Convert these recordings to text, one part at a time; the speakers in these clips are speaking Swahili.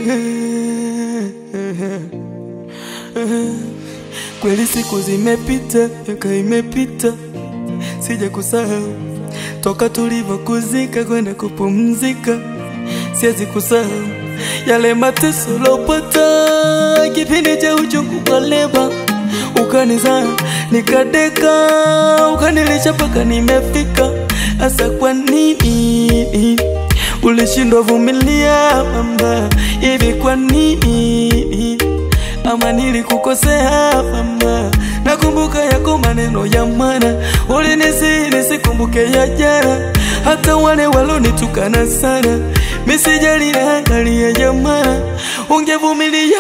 Kweli siku zimepita, miaka imepita, sija kusahau toka tulivyokuzika kwenda kupumzika, siwezi kusahau yale mateso lopata kipindi cha uchungu wa leba, ukanizaa nikadeka, ukanilisha mpaka nimefika. Asa kwa nini ulishindwa vumilia mama? Hivi kwa nini ama nilikukosea mama? Nakumbuka yako maneno ya mwana, ulinisihi nisikumbuke ya jana, hata wale walonitukana sana, misijali na angalia ya mwana, ungevumilia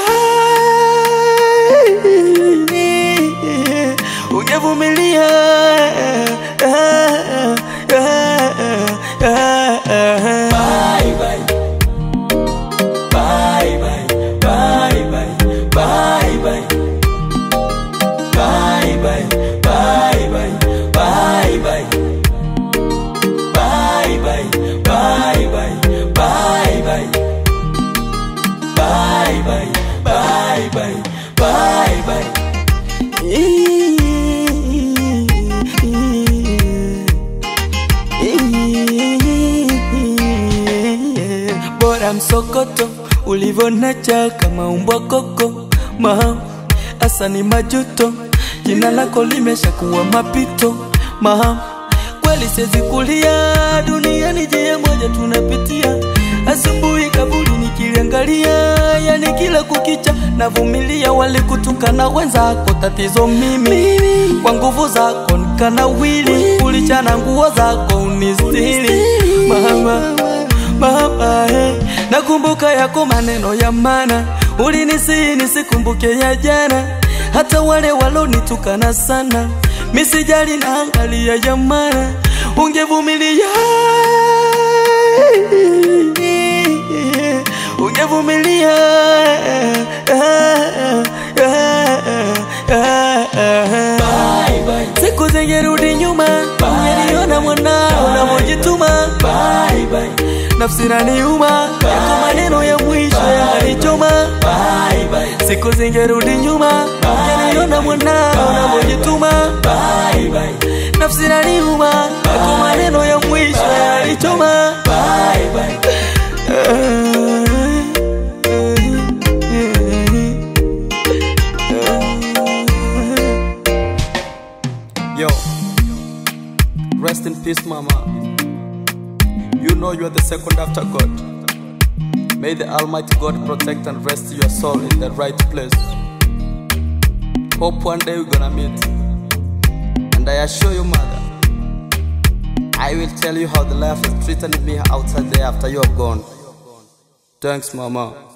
ungevumilia Bye bye. Bye bye. Bye bye. Bye bye. Bye bye. Bye bye. Bye bye. Bye bye. Bye bye. Bye bye. Bye bye. Bye bye. Bye bye. Bora msokoto ulivyonacha kama umbwa koko ma asa ni majuto, jina lako limeshakuwa mapito ma kweli siwezi kulia duniani, njia moja tunapitia, asubuhi kaburi nikiliangalia, yani kila kukicha navumilia, walikutukana wenzako, tatizo mimi kwa nguvu zako nikanawili, ulichana nguo zako unistiri mama mama eh. Nakumbuka yako maneno ya mana, ulinisihi nisikumbuke ya jana, hata wale walonitukana sana, misijali na angalia ya mana, ungevumilia ungevumilia siku zingerudi nyuma, ungeniona mwanao unavyojituma nafsi naniuma, yako maneno ya mwisho yananichoma. Siku zingerudi nyuma, ungeniona mwanao unavyojituma. Nafsi naniuma, yako maneno ya mwisho yananichoma. Yo, rest in peace, Mama. You know you are the second after God. May the Almighty God protect and rest your soul in the right place. Hope one day we're gonna meet. And I assure you, Mother, I will tell you how the life has treated me outside there after you are gone. Thanks, Mama.